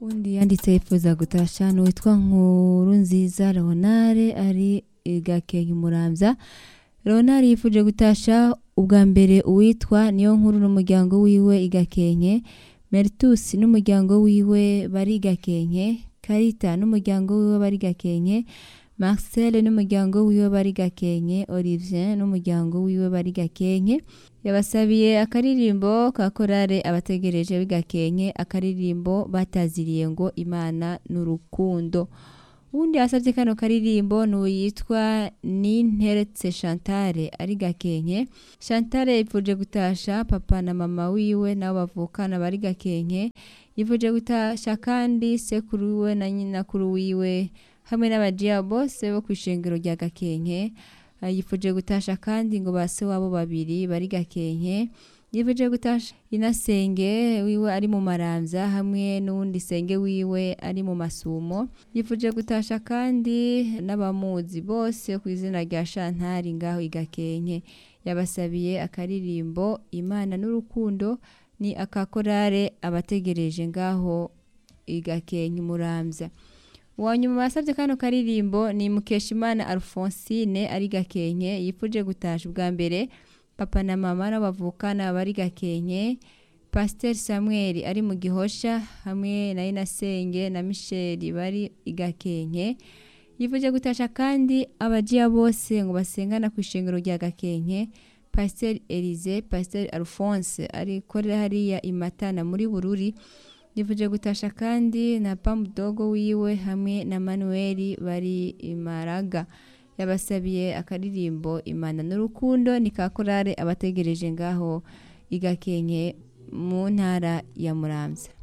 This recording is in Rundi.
undi yanditse yifuza gutasha n'uwitwa nkuru nziza leonare ari gakenke muramvya leonare yifuje gutasha ubwa mbere uwitwa niyo nkuru n'umuryango wiwe igakenke meritus n'umuryango wiwe bari gakenke karita n'umuryango wiwe bari gakenke marcel n'umuryango wiwe bari gakenke olivier n'umuryango wiwe bari gakenke yabasabiye akaririmbo ka korale abategereje bigakenke akaririmbo bataziriye ngo imana n'urukundo uwundi yasabye kano karirimbo n'uyitwa ninteretse chantale ari gakenke chantale yifuje gutasha papa na mama wiwe nabo bavukana bari gakenke yifuje gutasha kandi sekuru wiwe na nyinakuru wiwe hamwe n'abajiya bose bo kw'ishengero rya gakenke Uh, yifuje gutasha kandi ngo base wabo babiri bari gakenke yifuje gutasha inasenge wiwe ari mu maramvya hamwe n'uwundi senge wiwe ari mu masumo yifuje gutasha kandi n'abamuzi bose ku izina rya shantari ngaho igakenke yabasabiye akaririmbo imana n'urukundo ni akakorare abategereje ngaho igakenke muramvya uwanyuma basabye kano karirimbo ni mukeshimana alphonsine ari gakenke yifuje gutasha ubwa mbere papa na mama n'abavukana bari gakenke pasiteri samuel ari mu gihosha hamwe na inasenge na misheli bari igakenke yifuje gutasha kandi abajiya bose ngo basengana ku ishengero rya gakenke pasiteri elize pasiteri alphonse arikorera hariya imatana muri bururi yifuje gutasha kandi na pamudogo wiwe hamwe na manuweli bari imaraga yabasabiye akaririmbo imana n'urukundo ni ka korale abategereje ngaho igakenke mu ntara ya muramvya